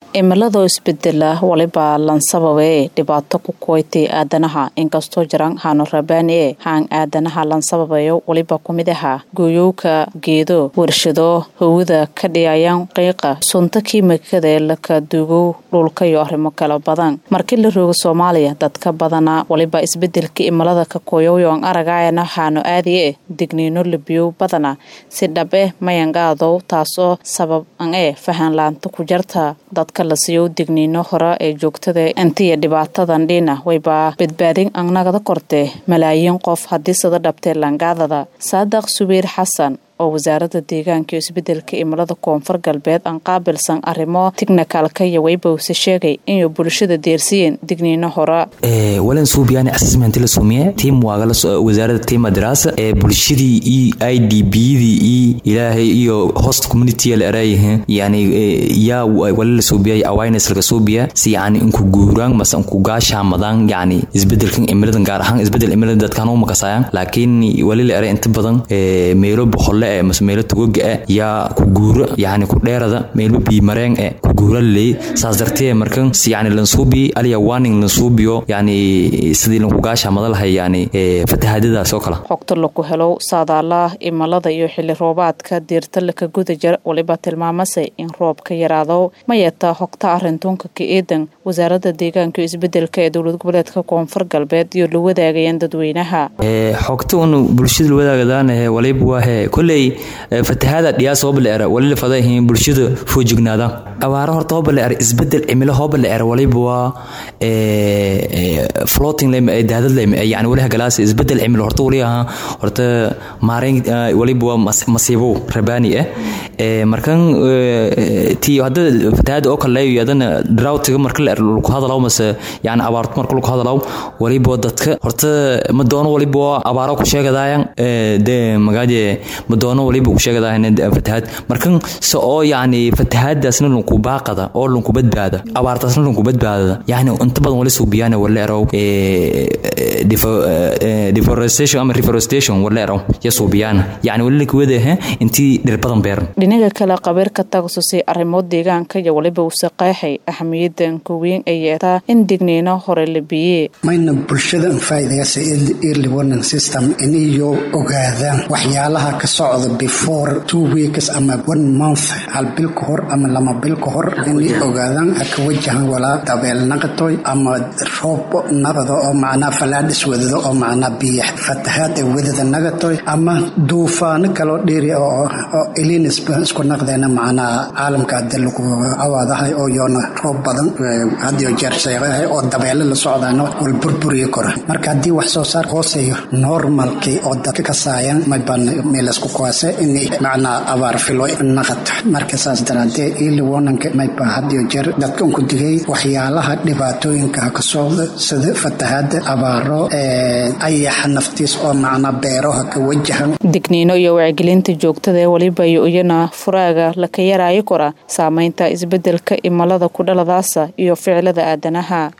cimiladoo isbedela waliba lansababe dhibaato ku kuwaytay aadanaha inkastoo jiraan haano rabaani e haan aadanaha lansababayo waliba kumid aha gooyowka geedo warshado hawada ka dhiyayaan qiiqa sunta kiimikada ee laka duugow dhulka iyo arrimo kala badan markii la roogo soomaaliya dadka badana waliba isbedelka imilada ka koyoyoon aragaayana haano aadi e digniino labiyow badana si dhab eh mayangaadow taasoo sabab an e fahanlaanta ku jarta dadka la siiyow digniino hore ee joogtada intiya dhibaatadan dhina wayba badbaadin annagada korte malaayiin qof haddii sada dhabtee langaadada saadaq subayr xasan oo wasaaradda deegaanka iyo isbedelka imilada koonfur galbeed aan qaabilsan arrimo tikhnikalka iyo waybowse sheegay inay bulshada deersiyeen digniino hore walan suubiyaani assessment la sumiye tiim waagala wasaaradda tiima daraasa ee bulshadii iyo i d biyadii iyo ilaahay iyo host community la eraayihin yani yaa wala la suubiyay awareness laga suubiya si yani inku guuraan mase inku gaashaamadaan yani isbedelkan imiladan gaar ahaan isbedel imilada dadkaan u makasayaan laakiin wali la eray inta badan meelo boqolle mase meelo tugoga ah yaa ku guuro yani ku dheerada meelba biimareen e ku guura laleey saas dartee markan yani lansuubi aliya warning lansuubiyo yani sidii lanku gaashaamada lahay yani fatahaadadaas oo kale xogta laku helow saadaalaha imilada iyo xili roobaadka diirta laka guda jir waliba tilmaamase in roob ka yaraado ma yeetaa xogta arintuunka ka eedan wasaaradda deegaanka iyo isbedelka ee dowlad goboleedka koonfur galbeed iyo la wadaagayaan dadweynaha xogta un bulshada la wadaagadaanahe waliba waahe koley fatahaada dhiyaas hooba la era wali la fadayihiin bulshada foojignaadaan abaaro horta hooba la era isbedel cimilo hooba la era waliba waa floating lem daadad lem yani wali hagalaas isbedel cimilo horta wali ahaa horta maareyn waliba waa masiibow rabaani ah markan ti hadda fatahaada oo kale leeyo adana droughtiga marka la era lagu hadalaw mase yani abaarto marka lagu hadalaw waliba dadka horta ma doono waliba waa abaaro ku sheegadaayan de magaaje madoono waliba ku sheegadaah fatahaad markan se oo yani fatahaadaasna lunku baaqada oo lunku badbaada abaartaasna lunku badbaadada yani inta badan wali suubiyaan wala erow deforestation ama reforestation wala erow ya suubiyaan yani wali lakwadahe intii dhir badan beeran dhinaga kale qabiirka takhasusay arrimo deegaanka iyo waliba use qeexay ahamiyadan kuweyn ay yeetaa in digniino hore la biyee mayna bulshada faa'iidayasa early warning system inayo ogaadaan waxyaalaha ka socda before two weeks ama one month hal bil ka hor ama lama bil ka hor inay ogaadaan ka wajahan walaa dabeel naqatoy ama roob nabada oo macnaa falaadhis wadado oo macnaa biya fatahaad ee wadada nagatoy ama duufaano kaloo dheeri oo elinis isku naqdeena macnaa caalamka hadda lagu awaadahay oo yoona roob badan hadiyo jeer sheegahay oo dabeele la socdaana wal burburiyi kora marka haddii wax soo saar hooseeyo normalkii oo dadka kasaayan maybaan meelasku kuwaase inay macnaa abaar filo naqato marka saas daraadee early warningka mayba hadiyo jeer dadka unku digay waxyaalaha dhibaatooyinka ka socda sida fatahaada abaaro ayaxa naftiis oo macnaa beeraha ka wajahan digniino iyo wacgelinta joogtada ee waliba iyo iyana furaaga laka yaraayo kora saameynta isbedelka imilada ku dhaladaasa iyo ficilada aadanaha